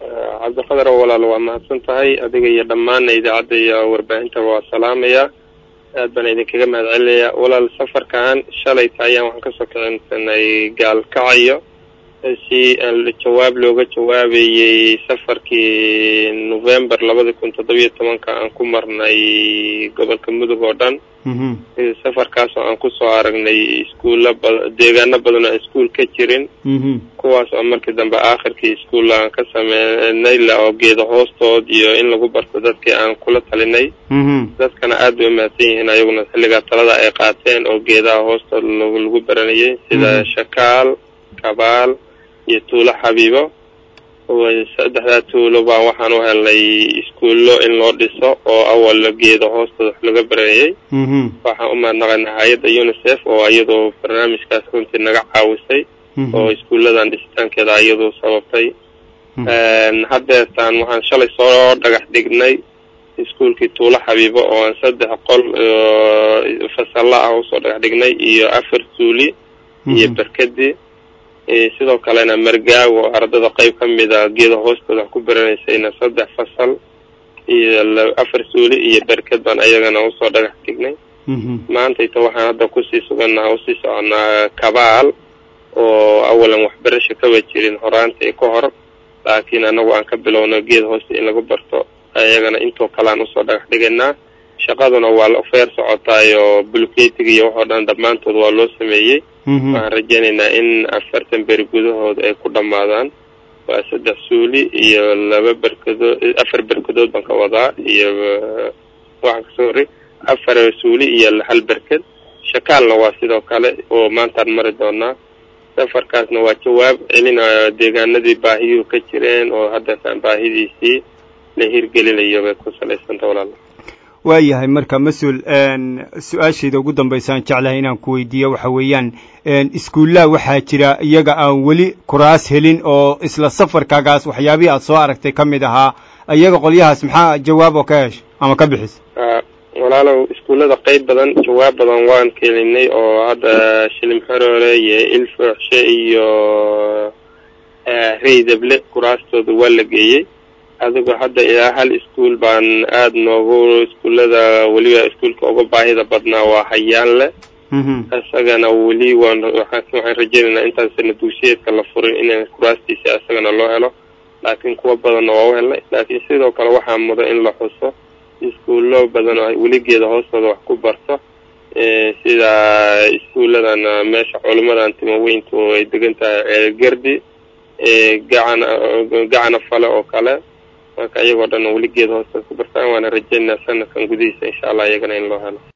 cabdiqadar oo walaal waa mahadsan tahay adiga iyo dhammaanna idaacadda iyo warbaahintaba waa salaamaya aad baan idinkaga mahad celinaya walaal safarkan shalayta ayaan waxaan kasoo kicinsanay gaalkacayo si jawaab looga jawaabayey safarkii november labada kun toddobiyo tobanka aan ku marnay gobolka mudug oo dhan safarkaas oo aan kusoo aragnay iskuulla ba deegaano badan oo aan iskuul ka jirin kuwaas oo markii dambe aakhirkii iskuulla aan ka sameynay la oo geeda hoostood iyo in lagu barto dadkii aan kula talinay dadkana aad bay umahadsan yihiin ayaguna xilligaa talada ay qaateen oo geedaha hoostood lagu baranayay sida shakaal kabaal iyo tuulo xabiibo saddexdaa tuulo baan waxaan u helnay iskuullo in loo dhiso oo awal geeda hoostooda wax laga baranayay waxaan u mahadnaqaynaa hay-adda unicef oo iyadoo barnaamijkaas runtii naga caawisay oo iskuulladan dhisitaankeeda iyadoo sababtay haddeetaan waxaan shalay soo dhagax dhignay iskuulkii tuulo xabiibo oo aan saddex qol fasalla ah usoo dhagax dhignay iyo afar tuuli iyo berkadii sidoo kalena margaago ardada qayb ka mid a geeda hoostooda wax ku baranaysayna saddex fasal iyo afar suuli iyo berked baan ayagana usoo dhagax dhignay maantayta waxaan hadda kusii sugannaha usii soconaa kabaal oo awalan waxbarasho kaba jirin horaantii ka hor laakiin anagu aan ka bilowno geed hoosta in lagu barto ayagana intoo kalean usoo dhagax dhigaynaa shaqaduna waa feer socotaayo buluketiga iyo waxoo dhan dhammaantood waa loo sameeyey waxaan rajaynaynaa in afartan beri gudahood ay ku dhammaadaan waa saddex suuli iyo laba berkadood afar berkadood baan ka wadaa iyo waxaan kasoo horey afar suuli iyo hal berked shakaalna waa sidoo kale oo maantaan mari doonaa safarkaasna waa jawaab celinayo deegaanadii baahiyuhu ka jireen oo haddeetaan baahidiisii la hirgelinayo bay ku salaysanta walaala waayahay marka mas-uul su-aashayda ugu dambaysaan jeclahay inaan ku weydiiyo waxa weeyaan iskuullaha waxaa jira iyaga aan weli kuraas helin oo isla safarkaagaas waxyaabihii aad soo aragtay ka mid ahaa iyaga qolyahaas maxaa jawaab oo ka hesha ama ka bixisa walaalow iskuullada qayb badan jawaab badan waan kelinay oo hadda shilim xoroole iyo ilfooxshe iyo reydable kuraastooda waa la geeyey adigoo hadda ilaa hal iskuol baan aada noogu iskuullada weliba iskuolka uga baahida badnaa waa hayaanle isagana weli waan waxaan rajaynaynaa intaan sana dugsiyeedka la furin in kuraastiisa isagana loo helo laakiin kuwa badanna waa u helnay laakiin sidoo kale waxaa mudan in la xuso iskuullo badan oo weligeeda hoostooda wax ku barto sida iskuulladan meesha culimadan timaweyntu ay degan tahay ceelgardi gacan gacana fale oo kale marka iyagoo dhan weligeeda hoostood ku bartaan waana rajaynaa sanadkan gudihiisa insha allah iyagana in loo helo